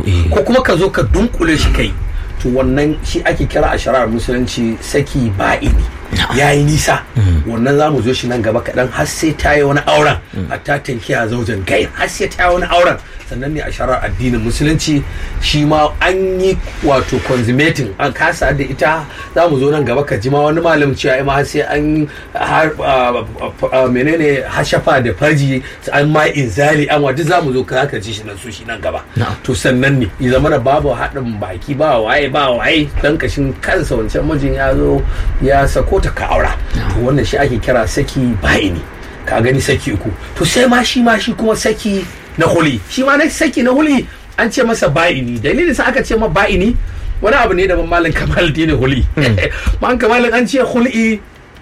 eh. ko kuma ka zo ka dunkule shi kai to wannan shi ake kira a shari'ar musulunci saki ba'ini ya yi nisa wannan za mu zo shi nan gaba kaɗan har sai ta yi wani auren a ta tankiya zaujen gai har sai ta yi wani auren sannan ne a shari'ar addinin musulunci shi ma an yi wato consummating an kasa da ita za mu zo nan gaba ka ji ma wani malam cewa ma har sai an har ah, ah, menene hashafa da farji an ma inzali an wa duk za mu zo ka ka ji shi nan su shi nan gaba Na'am. to sannan ne ya zama da babu haɗin baki ba waye ba waye dan kashin kansa wancan mijin ya zo ya sako ta ka aura to wannan shi ake kira saki ba'ini ka gani saki uku to sai ma shi ma shi kuma saki na huli shi ma na saki na huli an ce masa ba'ini dalilin sa aka ce ma ba'ini wani abu ne da malam kamal dini huli man kamalin an ce hul'i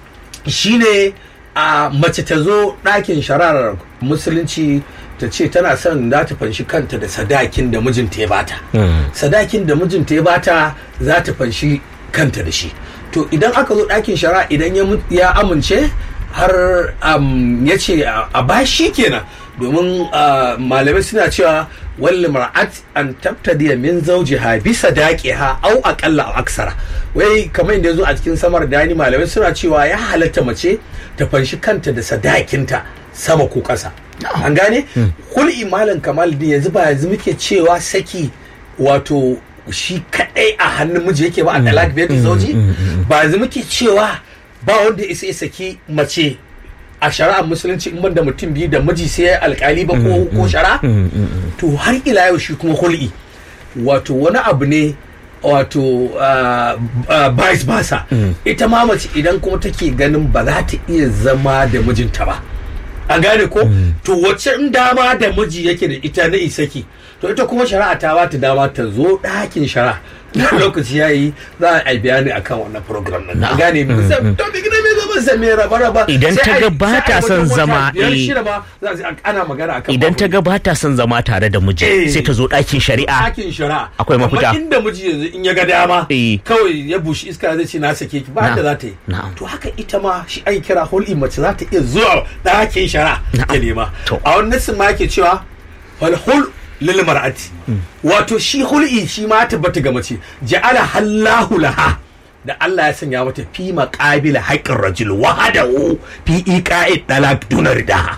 shine a mace ta zo ɗakin shararar musulunci ta ce tana son za ta fanshi kanta da sadakin da mijinta ya bata sadakin da mijinta ya bata za ta fanshi kanta da shi to idan aka zo ɗakin shari'a idan ya mu- ya amince har am, ya ce a a bashi kenan domin ah, malamai suna cewa walli mar'at an tabtadiya min zawjiha bi sadaqiha au aqalla aw aksara wai kamar inda yazo a cikin samar dani malamai suna cewa ya halatta mace ta fanshi kanta da sadakinta sama ko ƙasa an gane kul'i malam kamal din yanzu ba yanzu muke cewa saki wato shi kadai a hannun miji yake ba a talak biyar da zauji ba yanzu muke cewa ba wanda ya isa ya saki mace a shari'ar musulunci in banda mutum biyu da miji sai alkali ba ko ko shari'a to har ila yau shi kuma hul'i wato wani abu ne wato ah, ah, vice versa ita ma mace idan kuma take ganin ba za ta iya zama da mijinta ba an gane ko to wacce in dama da miji yake da ita na isaki to ita kuma shari'a ta ba ta dama ta zo ɗakin shari'a na lokaci ya yi za a yi bayani akan wannan program nan an gane mu to bi gina me zama sai me raba raba Idan sai ta ai- ga ba sai ai ta son wajen wata zama, biyar eh. shida ma za a ce ana magana akan idan ta ga ba ta son zama tare da miji Eh. sai ta zo ɗakin shari'a ɗakin shari'a Akwai mafita. Amma inda miji yanzu in ya ga dama Eh. kawai ya bushi iska zai ce na sake ki ba Na'am. da za ta yi Na'am. to haka ita ma shi ai kira hul'i mace za ta iya zuwa ɗakin shari'a Na'am. ta nema To. a wannan sun ma yake cewa fal hul lil mar'ati wato shi hul'i shi ma ta tabbata ga mace ja'ala hallahu laha da Allah ya sanya mata fi maqabila haqqin rajul wahadahu fi iqa'i dalak dunar daha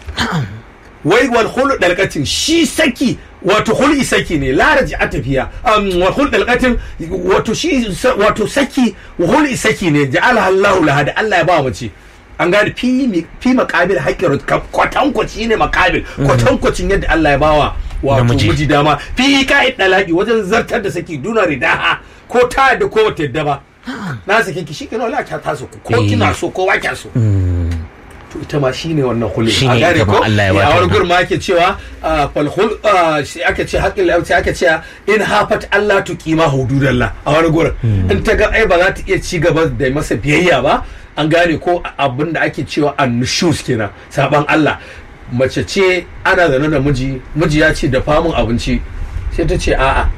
wai wal khulu dalqatin shi saki wato hul'i saki ne la a tafiya um, wal khulu dalqatin wato shi sa- wato saki hul'i saki ne ja'ala Allahu laha da Allah ya ba mace an gane fi mi- fi maqabil haqqi kwatankwaci ne maqabil kwatankwacin yadda Allah ya bawa wato Namiji. miji dama fi ka'id dalaqi wajen zartar da saki duna ridaha ko ta da ko bata yadda ba na sake ki shi kenan wala ta taso ko Eh. kina so ko ba kya so to ita ma shine wannan hulun Shine a gane ita ma ko Allah ya Eh, bata a wani wannan. gurin ma yake cewa ah, fal hul ah, sai aka ce haƙƙin lauci aka ce in hafat Allah tu kima hududallah a wani gurin in ta ga ai ba za ta iya ci gaba da masa biyayya ba an gane ko abin da ake cewa annushus kenan saban Allah mace ce ana zaune da miji miji ya ce da famun abinci sai ta ce a'a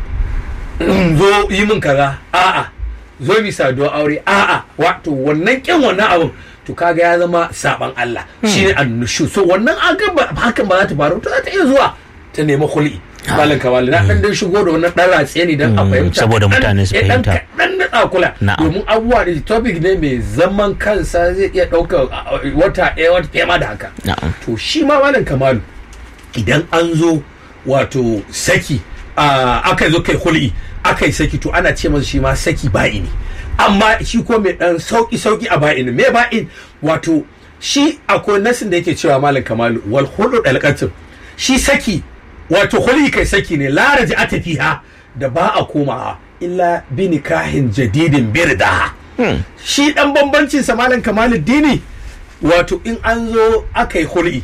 zo yi min kaza a'a zo mi saduwa aure a'a wato wannan kin wannan abin to kaga ya zama saban Allah shine annushu so wannan aga ba hakan ba za ta faru to za ta iya zuwa ta nemi khuli malam kamali na dan dan shigo da wannan dan ratse ne dan a Mm, fahimta saboda Dan- mutane su eh, dan fahimta. kaɗan da ɗakula Na'am. domin abubuwa da topic ne mai zaman kansa zai iya ɗaukar ah, wata ɗaya wata fiye ma da haka Na'am. to shi ma malam kamalu idan an zo wato saki a aka zo kai hul'i aka yi saki to ana ce masa shi ma saki ba'ini amma shi ko mai dan sauki sauki a ba'ini me ba'in wato shi akwai nasin da yake cewa malam kamalu wal hulu dalqatin shi saki wato hul'i kai saki ne la a tafiha da ba a komawa illa bi nikahin jadidin birda shi dan bambancin sa malam kamalu dini wato in an zo aka yi hul'i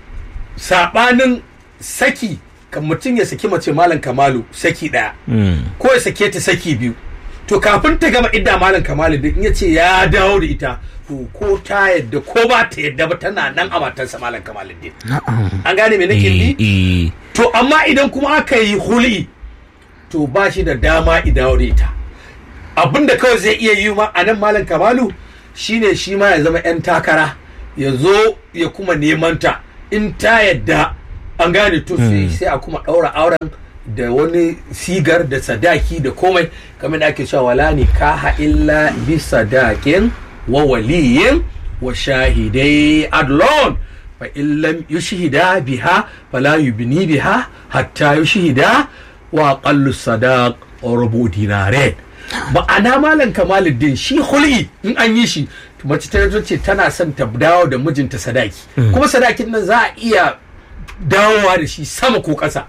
sabanin saki kan mutum ya saki mace malam kamalu saki daya ko ya sake ta saki biyu to kafin ta gama idda malam kamalu din in ya ce ya dawo da ita to ko ta yadda ko ba ta yadda ba tana nan a matarsa malam kamalu din an gane me nake Eh, yi eh. to amma idan kuma aka yi huli to ba shi da dama idawo da ita abinda kawai zai iya yi ma a nan malam kamalu shine shi ma ya zama 'yan takara ya zo ya kuma neman ta in ta yadda an gane to sai sai a kuma ɗaura auren da wani sigar da sadaki da komai kamar da ake cewa wala nikaha illa bi sadakin wa waliyin wa shahidai adlon fa illam yushhida biha fala yubni biha hatta yushhida wa aqallu sadaq rubu dinarain ma'ana malam kamaluddin shi hul'i in an yi shi mace ta zo ce tana son ta dawo da mijinta sadaki kuma sadakin nan za a iya dawowa da shi sama ko ƙasa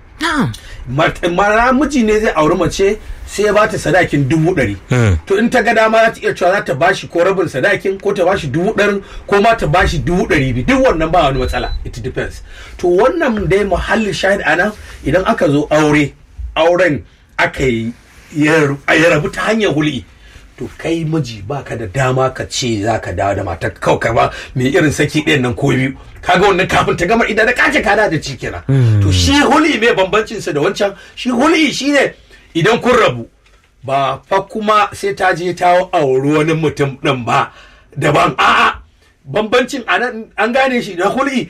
mara miji ne zai auri mace sai ya bata sadakin dubu ɗari to in ta ga dama za ta iya cewa za ta bashi ko rabin sadakin ko ta bashi dubu ɗarin ko ma ta bashi dubu ɗari biyu duk wannan ba wani matsala it depends to wannan dai muhallin shahid anan idan aka zo aure auren aka yi ya rabu ta hanyar hul'i to kai miji baka da dama ka ce za ka dawo da matar kawai ka ba mai irin saki ɗayan nan ko biyu kaga wannan kafin ta gama idan da kace ka da ci kenan to shi hul'i mai bambancin sa da wancan shi hul'i shine idan kun rabu ba fa kuma sai ta je ta auri wani mutum ɗin ba daban a'a bambancin anan an gane shi da hul'i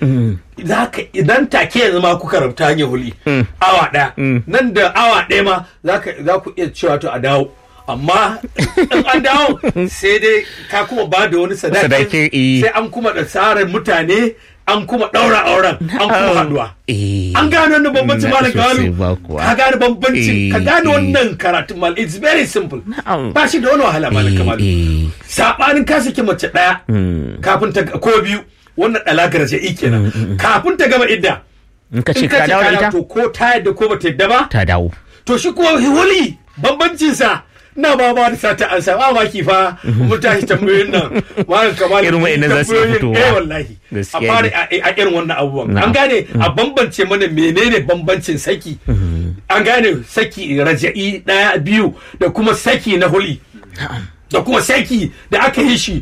idan take yanzu ma kuka rabta hanyar hul'i awa ɗaya nan da awa ɗaya ma za ku iya cewa to a dawo amma in an dawo sai dai ka kuma ba da wani sadaki sai an kuma da tsarin mutane an kuma ɗaura auren an kuma haduwa an gane wannan bambancin malam gawalu ka gane bambancin ka gane wannan karatun mal it's very simple ba shi da wani wahala malam kamalu sabanin ka saki mace ɗaya kafin ta ko biyu wannan ɗalakar ce kenan kafin ta gama idda in ka ce ka dawo da ita to ko ta yadda ko ba ta yadda ba ta dawo to shi kuma huli bambancinsa na ba ba da sata an sa maki fa mun tashi tambayoyin nan malam kamar Irin wa'annan za su iya fitowa. eh wallahi a Gaskiya fara ne. a a irin wannan abubuwan an gane a bambance mana menene bambancin saki an gane saki raja'i daya biyu da kuma saki na huli da kuma saki da aka yi shi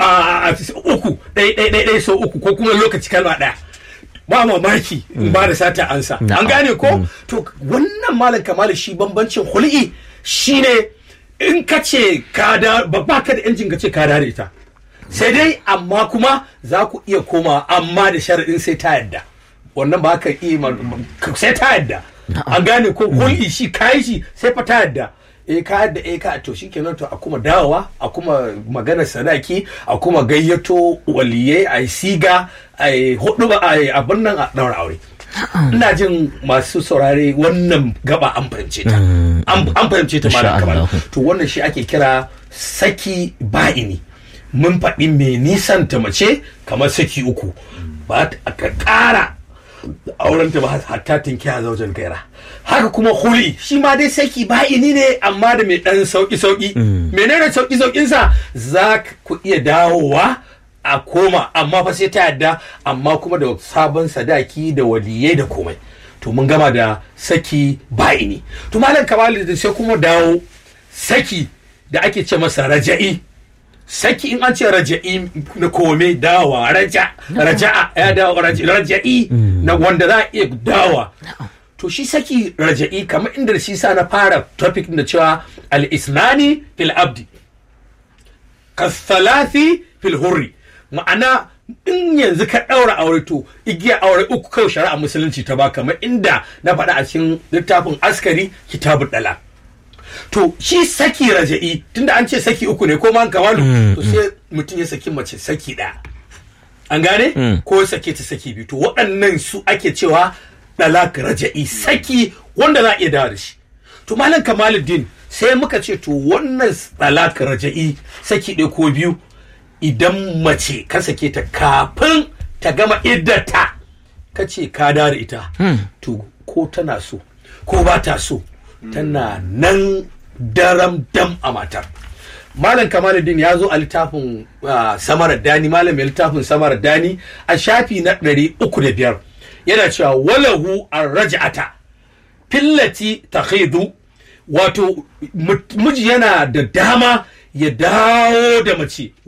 a uku ɗaya ɗaya ɗaya ɗaya sau uku ko kuma lokaci kalma ɗaya ba mamaki in ba da sata ansa Na'am. an gane ko to wannan malam kamala shi bambancin hul'i shine in ka ce ka da ba ba ka da yancin ka ce ka da ita sai dai amma kuma za ku iya koma amma da sharaɗin sai ta yadda wannan ba ka iya ma- sai ta yadda an gane ko hul'i shi kayi shi sai fa ta yadda eh ka yadda eh ka to shikenan to a kuma dawowa a kuma magana sadaki a kuma gayyato waliyai a yi siga a yi hudu ba a yi abin nan a daura aure ina jin masu saurare wannan gaba an fahimce ta an an fahimce ta malam Insha kamal Allah. to wannan shi ake kira saki ba'ini mun faɗi mai nisan ta mace kamar saki uku ba ta ka ƙara auren ta ba hatta tinki a zaujen gaira haka kuma huli shi ma dai saki ba'ini ne amma da mai ɗan sauƙi sauƙi menene sauƙi sauƙin sa za ku iya dawowa a koma amma fa sai ta yadda amma kuma da sabon sadaki da waliyai da komai to mun gama da saki ba'ini to malam kamalu da sai kuma dawo saki da ake ce masa raja'i saki in an ce raja'i na kome dawa raja raja'a ya dawo raja- raja'i na wanda za a iya dawa to shi saki raja'i kamar inda shi sa na fara topic da cewa al-isnani fil abdi kasalafi fil hurri ma'ana in yanzu ka ɗaura aure to igiya aure uku kawai shari'a musulunci ta ba kamar inda na faɗa a cikin littafin askari kitabun dala to shi saki raja'i tunda an ce saki uku ne ko man kamalu to sai mutum ya saki mace saki ɗaya an gane ko ya sake ta saki biyu to waɗannan su ake cewa dalak raja'i saki wanda za a iya dawo da shi to malam kamaluddin sai muka ce to wannan dalak raja'i saki ɗaya ko biyu idan mace ka sake ta kafin ta gama iddata ka ce ka dawo da ita to ko tana so ko ba ta so tana nan daram dam a matar malam kamaluddin ya zo a littafin ah, samarar dani malam mai littafin samarar dani a shafi na ɗari uku da biyar yana cewa walahu an raja'ata fillati ta wato mu- miji yana da dama ya dawo da mace